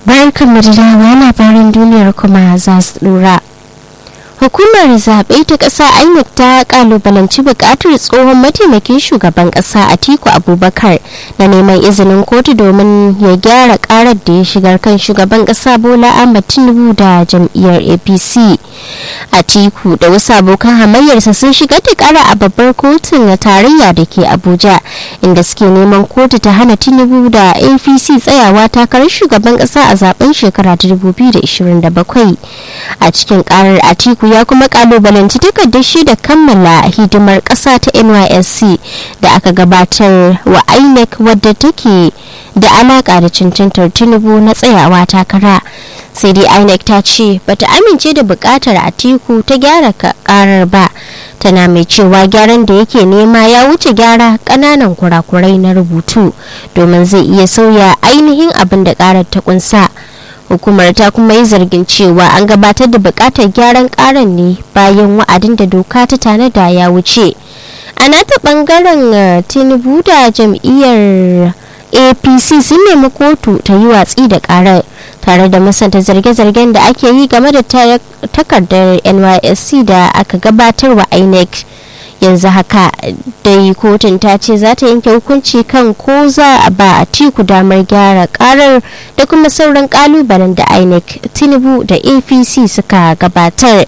barkan da dawa labarin duniyar kuma za su dora hukumar zaɓe ta ƙasa inec ta ƙalubalanci buƙatar tsohon mataimakin shugaban ƙasa atiku abubakar na neman izinin kotu domin ya gyara ƙarar da ya shigar kan shugaban ƙasa bola ahmad tinubu da jam'iyyar apc atiku da wasu abokan hamayyarsa sun shigar da ƙara a babbar kotun na tarayya da ke abuja inda suke neman kotu ta hana tinubu da apc tsayawa takarar shugaban ƙasa a zaben shekara ta 2027 a cikin ƙarar atiku ya kuma kalubalanci takardar shi da kammala hidimar ƙasa ta nysc da aka gabatar wa inec wadda take da alaƙa da cancantar tinubu na tsayawa takara sai dai inec ta ce bata amince da buƙatar atiku ta gyara karar ba tana mai cewa gyaran da yake nema ya wuce gyara ƙananan kurakurai na rubutu domin zai iya sauya ainihin abin da ƙarar ta kunsa. hukumar ta kuma yi zargin cewa an gabatar da bukatar gyaran karan ne bayan wa'adin da doka ta tanada ya wuce a nata bangaren tinubu da jam'iyyar apc sun nemi kotu ta yi watsi da karar tare da musanta zarge-zargen da ake yi game da takardar nysc da aka gabatar wa inec yanzu haka dai kotun ta ce za ta yanke hukunci kan ko za a ba a tiku damar gyara karar da kuma sauran kalubalen da inec tinubu da apc suka gabatar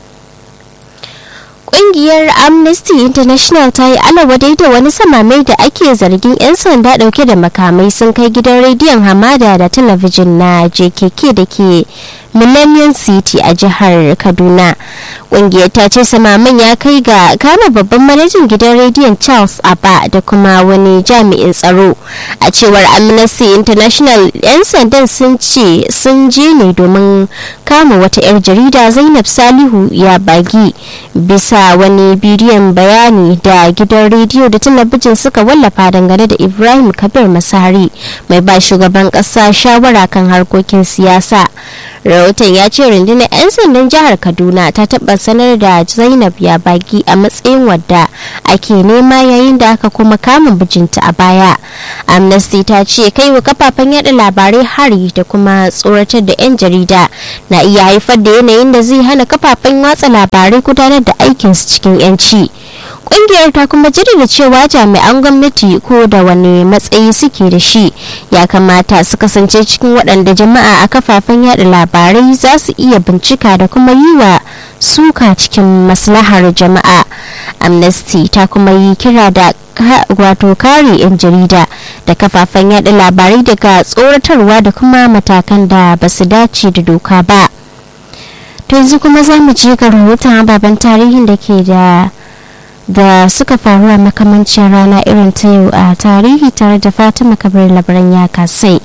kungiyar amnesty international ta yi alawadai da wani samamai da ake zargin 'yan sanda dauke da makamai sun kai gidan rediyon hamada da talabijin na jkk da ke millennium city a jihar kaduna kungiyar ta ce samamin ya kai ga kama babban manajan gidan rediyon charles abba da kuma wani jami'in tsaro a cewar amnesty international 'yan sandan sun ce sun je ne domin kama wata 'yar jarida zainab salihu ya bagi bisa wani bidiyon bayani da gidan rediyo da talabijin suka wallafa dangane da ibrahim kabir masari mai ba shugaban kasa shawara kan harkokin siyasa rahoton ya ce rundunar 'yan sandan jihar kaduna ta taba sanar da zainab ya baki a matsayin wadda ake nema yayin da aka kuma kama bijinta a baya amnesty ta ce kai wa kafafen yada labarai hari da kuma tsoratar da 'yan jarida na iya haifar da yanayin da zai hana kafafen watsa labarai gudanar da aikinsu cikin 'yanci kungiyar ta kuma jaddada cewa jami'an gwamnati ko da wani matsayi suke da shi ya kamata su kasance cikin waɗanda jama'a a kafafen yada labarai za su iya bincika da kuma yi wa suka cikin maslahar jama'a amnesty ta kuma yi kira da wato kare 'yan jarida da kafafen yada labarai daga tsoratarwa da kuma matakan da ba su dace da doka ba to yanzu kuma za mu je ga rahoton ababen tarihin da ke da da suka faru a makamancin rana irin ta yau a tarihi tare da fatima kabir labaran ya kasai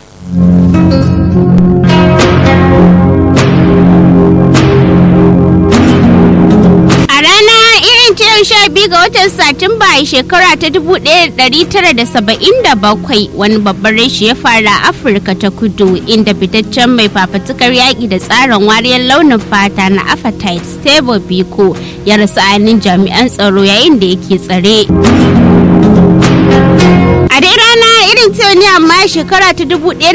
sha biyu ga watan satumba a shekara ta 1977 wani babban rashi ya fara a afirka ta kudu inda fitaccen mai fafatukar yaƙi da tsarin wariyar launin fata na apartheid stable biko ya rasu ainihin jami'an tsaro yayin da yake tsare a dai rana irin ta ne amma shekara ta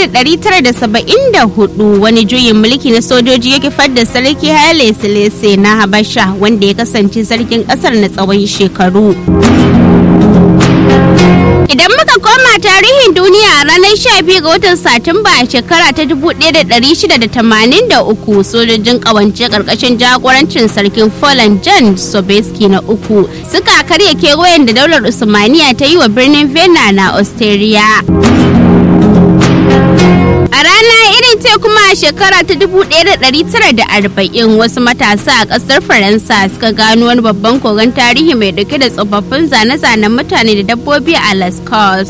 1974 wani juyin mulki na sojoji ya kifar da sarki haile selese na habasha wanda ya kasance sarkin kasar na tsawon shekaru Idan muka koma tarihin duniya a ranar 12 ga watan Satumba a shekara ta 1683 sojojin kawance karkashin jagorancin sarkin Poland John Sobieski na uku suka karya kewayen da daular Usmaniya ta yi wa birnin Vienna na Austria. A rana irin ce kuma a shekara ta 1940 wasu matasa a ƙasar Faransa suka gano wani babban kogon tarihi mai dauke da tsofaffin zane-zanen mutane da dabbobi a Las Cos.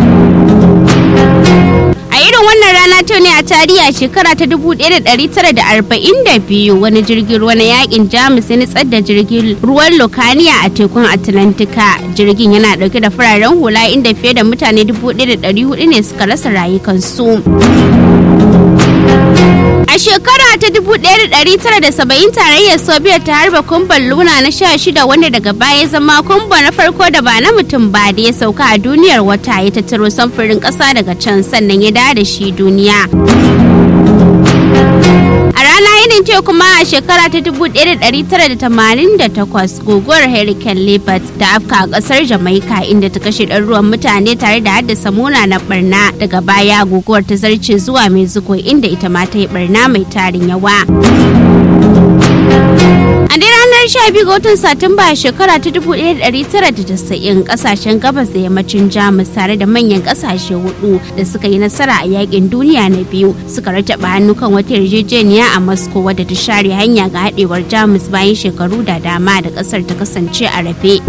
A irin wannan rana ta ne a tarihi a shekara ta 1942 wani jirgin ruwa na yakin Jamus ya nitsar da jirgin ruwan Lokaniya a tekun Atlantika. Jirgin yana dauke da fararen hula inda fiye da mutane 1,400 ne suka rasa rayukansu. A shekara ta 1970 tarayyar Soviet ta harba kumban Luna na 16 wanda daga baya zama kumba na farko da ba na mutum ba da ya sauka a duniyar wata ya tattaro samfurin ƙasa daga can sannan ya dawo da shi duniya. A rana irin ce kuma a shekara ta 1988 guguwar Hurricane Libet da afka a kasar Jamaica inda ta kashe ɗaruruwan mutane tare da haddasa munanan barna daga baya guguwar ta zarce zuwa Mexico inda ita ma ta yi barna mai tarin yawa. A dai ranar 12 ga watan Satumba a shekara ta 1990 kasashen gabas da yammacin Jamus tare da manyan kasashe hudu da suka yi nasara a yakin duniya na biyu suka rataba hannu kan wata yarjejeniya a Moscow wadda ta share hanya ga haɗewar Jamus bayan shekaru da dama da ƙasar ta kasance a rafe.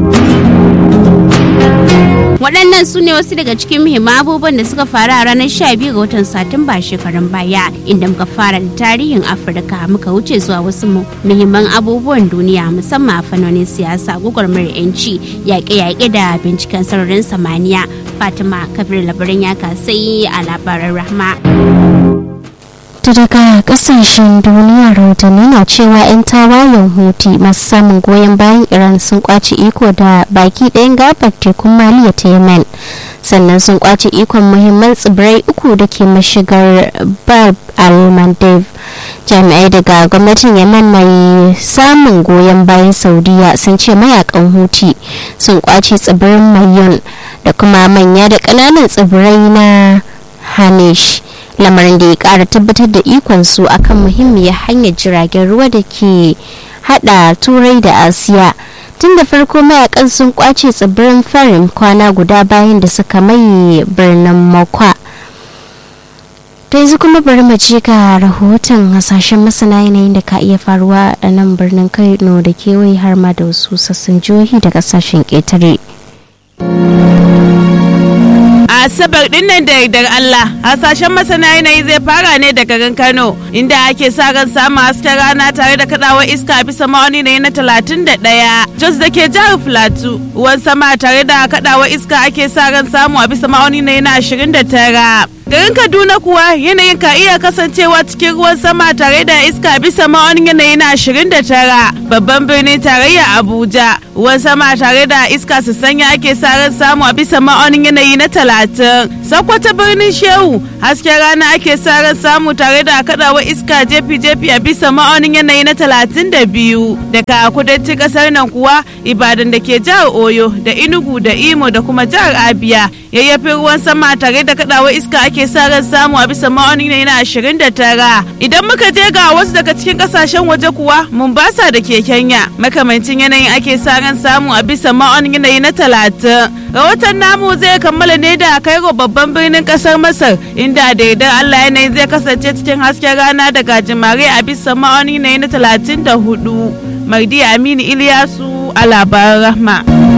waɗannan su ne wasu daga cikin muhimman abubuwan da suka faru a ranar 12 ga watan satumba shekarun baya inda muka fara da tarihin afirka muka wuce zuwa wasu muhimman abubuwan duniya musamman a fannonin siyasa gwagwarmayar yanci yaƙe-yaƙe da binciken sararin samaniya fatima kabir labarin ya kasai a labaran rahma ta daga kasashen duniya rahotanni na cewa 'yan tawayen huti masu samun goyon bayan iran sun kwace iko da baki ɗayan gabar tekun maliya ta yemen sannan sun kwace ikon muhimman tsibirai uku da ke mashigar bab al-mandeb jami'ai daga gwamnatin yemen mai samun goyon bayan saudiya sun ce mayakan huti sun kwace tsibirin mayon da kuma manya da ƙananan tsibirai na hanish lamarin da ya kara tabbatar da ikon su akan muhimmiyar hanyar jiragen ruwa da ke hada turai da asiya tun da farko mayakan sun kwace tsibirin farin kwana guda bayan da suka maye birnin makwa ta yanzu kuma bari mu je ga rahoton hasashen masana yanayin da ka iya faruwa a nan birnin kano da kewaye har ma da wasu sassan jihohi da kasashen ƙetare. asabar din nan da yardar Allah hasashen masana yanayi zai fara ne daga garin Kano inda ake sa ran samun hasken rana tare da kadawar iska bisa ma'auni ne na talatin da ɗaya Jos da ke jihar Filatu ruwan sama tare da kadawar iska ake sa ran samu a bisa ma'auni ne na ashirin da tara garin kaduna kuwa yanayin ka iya kasancewa cikin ruwan sama tare da iska bisa ma'aunin yanayi na ashirin da tara babban birnin tarayya abuja ruwan sama tare da iska su sanya ake sa ran samu a bisa ma'aunin yanayi na talatin sakwata birnin shehu hasken rana ake sa ran samu tare da kadawa iska jefi-jefi a bisa ma'aunin yanayi na talatin da biyu daga kudancin kasar nan kuwa ibadan da ke jihar oyo da inugu da imo da kuma jihar abia yayyafin ruwan sama tare da kadawa iska ake sa ran samu a bisa ma'aunin yanayi na ashirin da tara idan muka je ga wasu daga cikin kasashen waje kuwa mombasa da ke kenya makamancin yanayin ake sa ran samu a bisa ma'aunin yanayi na talatin rahoton namu zai kammala ne da kairo babban birnin kasar masar inda da idan allah yanayi zai kasance cikin hasken rana da gajimare a bisa ma'aunin yanayi na talatin da hudu mardi aminu iliyasu a labaran rahma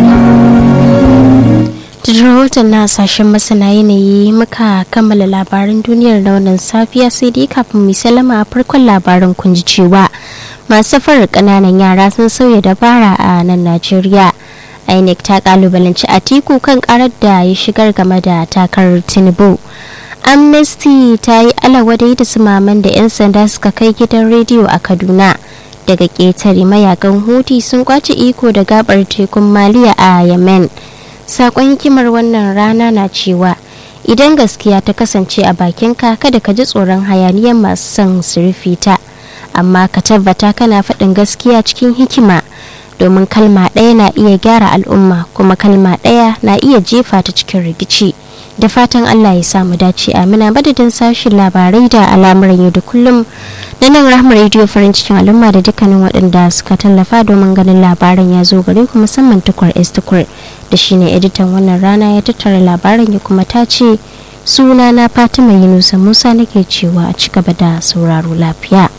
rahoton na sashen masana yanayi muka kammala labaran duniyar da wannan safiya sai dai kafin mu salama a farkon labarin kun ji cewa masu safarar kananan yara sun sauya dabara a nan najeriya inec ta kalubalanci atiku kan karar da ya shigar game da takarar tinubu amnesty ta yi alawadai da sumaman da 'yan sanda suka kai gidan rediyo a kaduna daga ƙetare mayakan huti sun kwace iko da gabar tekun maliya a yemen sakon hikimar wannan rana na cewa idan gaskiya ta kasance a bakinka kada ka ji tsoron hayaniyar masu son su rufe ta amma ka tabbata kana faɗin gaskiya cikin hikima domin kalma ɗaya na iya gyara al'umma kuma kalma ɗaya na iya jefa ta cikin rikici da fatan allah ya samu dace amina madadin sashen labarai da al'amuran yau da kullum na nan rahmar rediyo farin cikin al'umma da dukkanin waɗanda suka tallafa domin ganin labaran ya zo gare ku musamman tukur s tukur da shine editan wannan rana ya tattara labaran ya kuma ta ce suna na fatima yunusa musa nake cewa a ci gaba da sauraro lafiya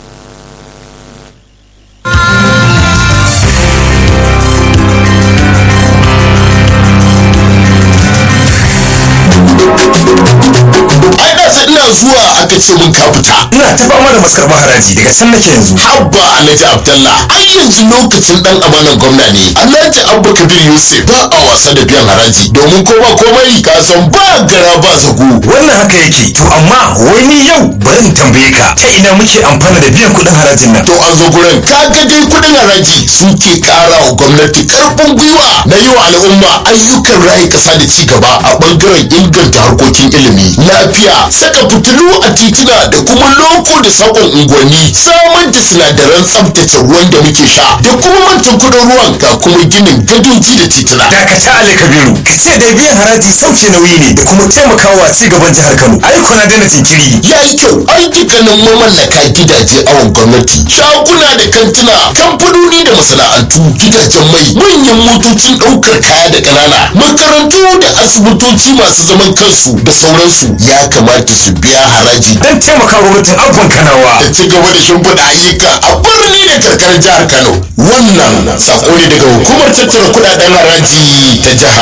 ai da sai ina ina zuwa aka ce mun ka fita ina ta fama da maskarɓar haraji daga can nake yanzu habba alhaji abdallah ai yanzu lokacin dan amanan gwamna ne alhaji abba kabir yusuf ba a wasa da biyan haraji domin ko ba komai ka san ba gara ba zago wannan haka yake to amma wai ni yau bari in tambaye ka ta ina muke amfana da biyan kuɗin harajin nan to an zo gurin ka ga dai kudin haraji suke kara wa gwamnati karfin gwiwa na yi wa al'umma ayyukan rayu kasa da ci gaba a bangaren inganta harkokin ilimi lafiya saka fitilu a titina da kuma loko da sakon unguwanni samar da sinadaran tsaftace ruwan da muke sha da kuma mantan kudin ruwan ga kuma ginin gadoji da titina dakata ali kabiru ka ce da biyan haraji sauke nauyi ne da kuma taimakawa ci gaban jihar kano ai kuna daina jinkiri ya yi kyau ai dukkanin mamallaka gidaje awon gwamnati shaguna da kantuna kamfanoni da masana'antu gidajen mai manyan motocin ɗaukar kaya da ƙanana makarantu da asibitoci masu zaman kansu da sauransu ya kamata su biya haraji dan taimaka gwamnatin abban kanawa da ci gaba da shimfiɗa ayyuka a birni da karkarar jihar kano wannan sako ne daga hukumar tattara kuɗaɗen haraji ta jihar